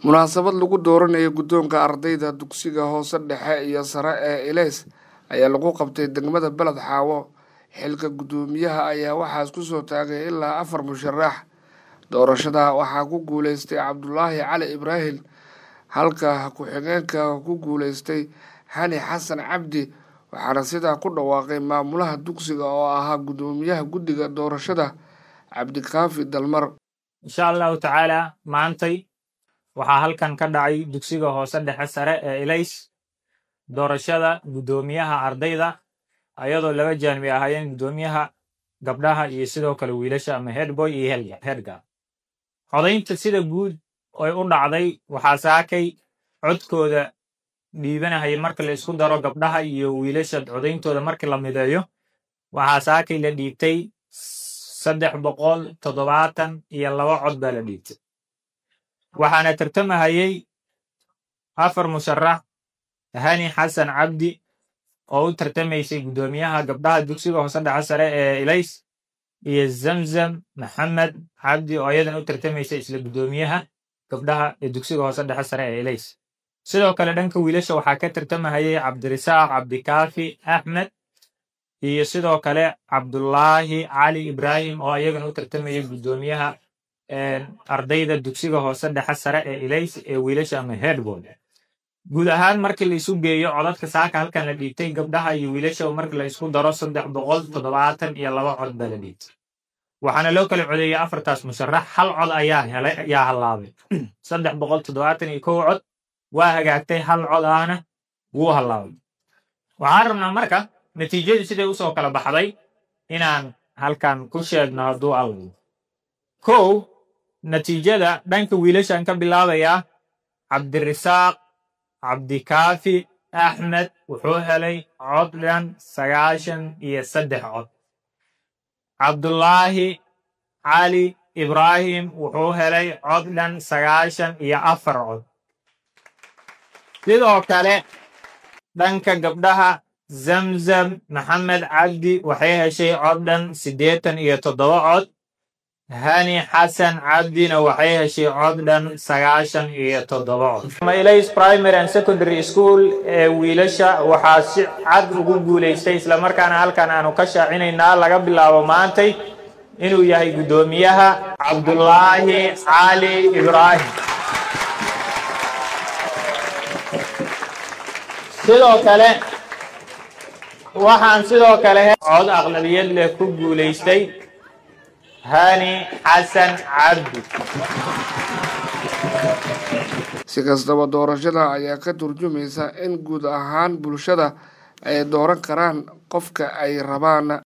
munaasabad lagu dooranayo guddoonka ardayda dugsiga hoose dhexe iyo sare ee ileys ayaa lagu qabtay degmada beled xaawo xilka guddoomiyaha ayaa waxaas ku soo taagay ilaa afar musharax doorashada waxaa ku guuleystay cabdulaahi cali ibraahim halka ku-xigeenka ku guuleystay xani xasan cabdi waxaana sidaa ku dhawaaqay maamulaha dugsiga oo ahaa guddoomiyaha guddiga doorashada cabdikaafi dalmar insha allahu tacaala maantay waxaa halkan ka dhacay dugsiga hoose dhexe sare ee ilays doorashada guddoomiyaha ardayda ayadoo laba jaanbi ahaayeen guddoomiyaha gabdhaha iyo sidoo kale wiilasha ama headboy iyo headga codaynta sida guud ay u dhacday waxaa saakay codkooda dhiibanahaya marka la isku daro gabdhaha iyo wiilasha codayntooda markii la mideeyo waxaa saakay la dhiibtay saddex boqol toddobaatan iyo laba cod baa la dhiibtay waxaana tartamahayey afar musharax hani xasan cabdi oo u tartamaysay guddoomiyaha gabdhaha dugsiga hoose dhexe sare ee ilays iyo zamzam maxamed cabdi oo ayadana u tartamaysay isla guddoomiyaha gabdhaha ee dugsiga hoose dhexe sare ee ilays sidoo kale dhanka wiilasha waxaa ka tartamahayey cabdirisaaq cabdikaafi axmed iyo sidoo kale cabdulaahi cali ibraahim oo ayagana u tartamayay guddoomiyaha ardayda dugsiga hoose dhexe sare ee ilays ee wiilasha ama headboard guud ahaan markii la isu geeyo codadka saaka halkan la dhiibtay gabdhaha iyo wiilasha markii la isku daro saddex boqol toddobaatan iyo laba cod baa la dhiibtay waxaana loo kala codeeyey afartaas musharax hal cod ayaa helay ayaa hallaabay saddex boqol toddobaatan iyo kow cod waa hagaagtay hal cod ahna wuu hallaabay waxaan rabnaa marka natiijadii siday usoo kala baxday inaan halkan ku sheegno hadduu allo kow natiijada dhanka wiilashaan ka bilaabayaa cabdirisaaq cabdikaafi axmed wuxuu helay cod dhan sagaashan iyo saddex cod cabdulaahi cali ibraahim wuxuu helay cod dhan sagaashan iyo afar cod sidoo kale dhanka gabdhaha zamzam maxamed cabdi waxay heshay cod dhan siddeetan iyo toddoba cod hani xasan cabdina waxay heshay cod dhan sagaashan iyo toddoba cod mailays primary and secondary school ee wiilasha waxaa si cad ugu guulaystay islamarkaana halkan aanu ka shaacinaynaa laga bilaabo maantay inuu yahay guddoomiyaha cabdulaahi cali ibraahim sidoo kale waxaan sidoo kale cod aqlabiyad leh ku guulaystay hani xasan cabdi si kastaba doorashada ayaa ka turjumaysa in guud ahaan bulshada ay dooran karaan qofka ay rabaan